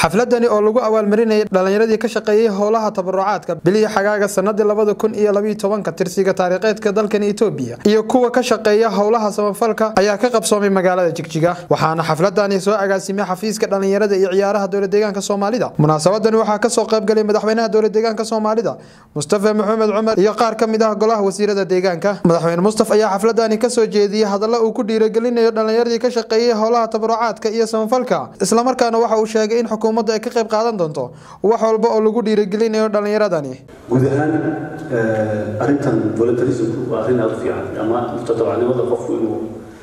xafladani oo lagu abaalmarinayay dhallinyaradii ka shaqeeyey howlaha tabarucaadka bilihii xagaaga sanadii labada kun iyo labiyo tobanka tirsiga taariikheedka dalkan etoobiya iyo kuwa ka shaqeeya howlaha samafalka ayaa ka qabsoomay magaalada jigjiga waxaana xafladani soo agaasimay xafiiska dhallinyarada iyo ciyaaraha dowlad deegaanka soomaalida munaasabadani waxaa kasoo qaybgalay madaxweynaha dowlad deegaanka soomaalida mustafa maxamed cumar iyo qaar ka mid ah golaha wasiirada deegaanka madaxweyne mustaf ayaa xafladani kasoo jeediyey hadalla uu ku dhiiragelinayo dhallinyaradii ka shaqeeyey howlaha tabarucaadka iyo samafalka islamarkaana waxa uu sheegay in xukuumaddu ay ka qayb qaadan doonto wax walba oo lagu dhiiragelinayo dhallinyaradani guud ahaan arrintan voluntarismku waa arrin aada u fiican ama mutadawacnimada qofku inuu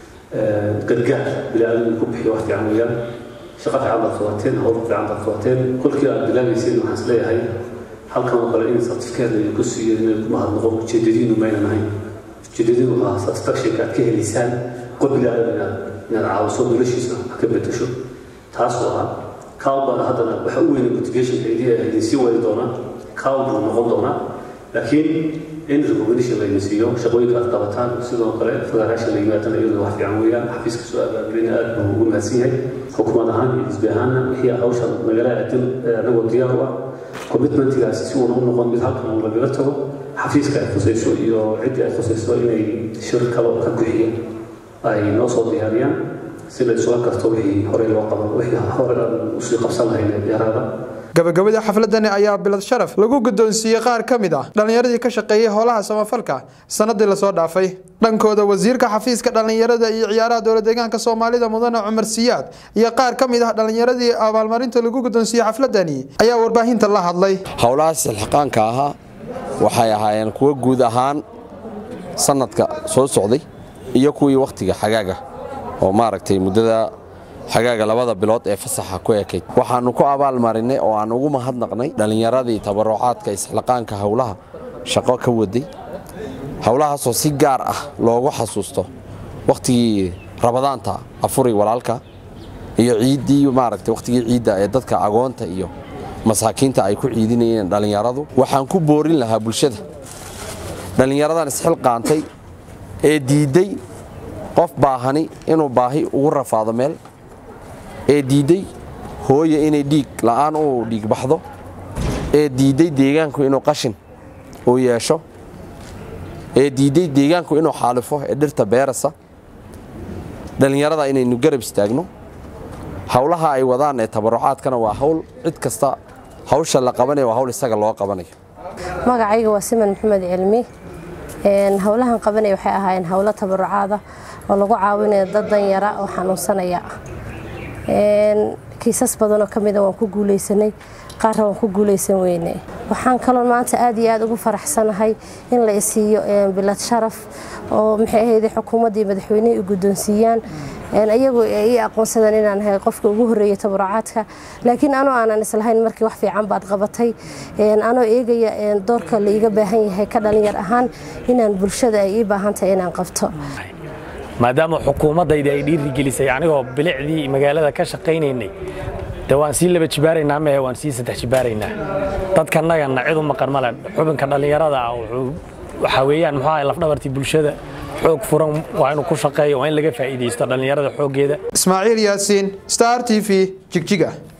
gargaar bilaadan ku bixiyo wax fiican weeyaan shaqo fiican baad qabateen howl fiican baad qabateen kolkii aad bilaabayseen waxaan is leeyahay halkan oo kale in certificate laydinku siiyo inay ku mahadnaqo ujeedadiinu maynan ahayn ujeedadiinu waa satisfactionka aad ka helaysaan qof bilaadan inaad inaad caawiso noloshiisa wax ka bedesho taas oo ah kaal baan haddana waxa u weyna motivationka idin sii wadi doona kaal buu noqon doonaa laakiin in recognition layna siiyo shaqooyinka aad qabataan sidoo kale federaation la yimaadana iyaduna wax fiican weeyaan xafiiska soo abaabulina aad buu ugu mahadsan yahay xukuumad ahaan iyo xisbi ahaanna wixii hawshan nagala aadin anagoo diyaar u ah commitmentigaasi si uuna u noqon mid halkan uu lagaga tago xafiiska ay khusayso iyo ciddii ay khusayso inay shir kale ka bixiya ay noo soo diyaariyaan si la isula karto wixii horey loo qaban wixii hore aan usii qabsan lahayn yaraada gabagabada xafladani ayaa bilad sharaf lagu guddoonsiiyey qaar ka mid ah dhallinyaradii ka shaqeeyey howlaha samafalka sanadii lasoo dhaafay dhankooda wasiirka xafiiska dhallinyarada iyo ciyaaraha dowlad deegaanka soomaalida mudane cumar siyaad iyo qaar ka mid ah dhallinyaradii abaalmarinta lagu guddoonsiiyey xafladani ayaa warbaahinta la hadlay howlahaas ilxiqaanka ahaa waxay ahaayeen kuwo guud ahaan sanadka soo socday iyo kuwii wakhtiga xagaaga oo maaragtay muddada xagaaga labada bilood ee fasaxa ku ekayd waxaannu ku abaalmarinay oo aan ugu mahadnaqnay dhallinyaradii tabarucaadka isxilqaanka howlaha shaqo ka waday howlahaasoo si gaar ah loogu xasuusto wakhtigii rabadaanta afuri walaalka iyo ciiddii maaragtay wakhtigii ciidda ee dadka agoonta iyo masaakiinta ay ku ciidinayeen dhallinyaradu waxaan ku boorin lahaa bulshada dhallinyaradan isxilqaantay ee diidday qof baahani inuu baahi ugu rafaado meel ee diidday hooya inay dhiig la'aan uu dhiig baxdo ee diidday deegaanku inuu qashin uu yeesho ee diidday deegaanku inuu xaalifo ee dhirta beerasa dhallinyarada inaynu garab istaagno howlaha ay wadaan ee tabarucaadkana waa hawl cid kasta hawsha la qabanaya waa hawl isaga loo qabanayo magacayga waa siman maxamed cilmi howlahan qabanaya waxay ahaayeen howlo tabarucaada oo lagu caawinayo dad danyara oo xanuunsanaya kiisas badanoo ka mida waan ku guulaysanay qaarna waan ku guulaysan weyne waxaan kaloo maanta aad iyo aad ugu faraxsanahay in la isiiyo bilad sharaf oo maxay ahayd xukuumaddii madaxweynihii u guddoonsiiyaan iyagu ii aqoonsadaan inaan ahay qofka ugu horreeyay tabarucaadka laakiin anoo aanan islahayn markii wax fiican baad qabatay anoo eegaya doorka la iiga baahan yahay ka dhalinyar ahaan inaan bulshada ay ii baahan tahay inaan qabto maadaama xukuumaddayda ay dhiirigelisay anigoo bilicdii magaalada ka shaqaynaynay de waan sii laba jibaaraynaa mehe waan sii saddex jibaaraynaa dadkanagana cid u maqan male xubinka dhallinyarada ah waxaa weeyaan muxuu ahay lafdhabartii bulshada xoog furan waa inuu ku shaqeeyo waa in laga faa'iidaysto dhallinyarada xooggeeda ismaaciil yaasiin star t v jigjiga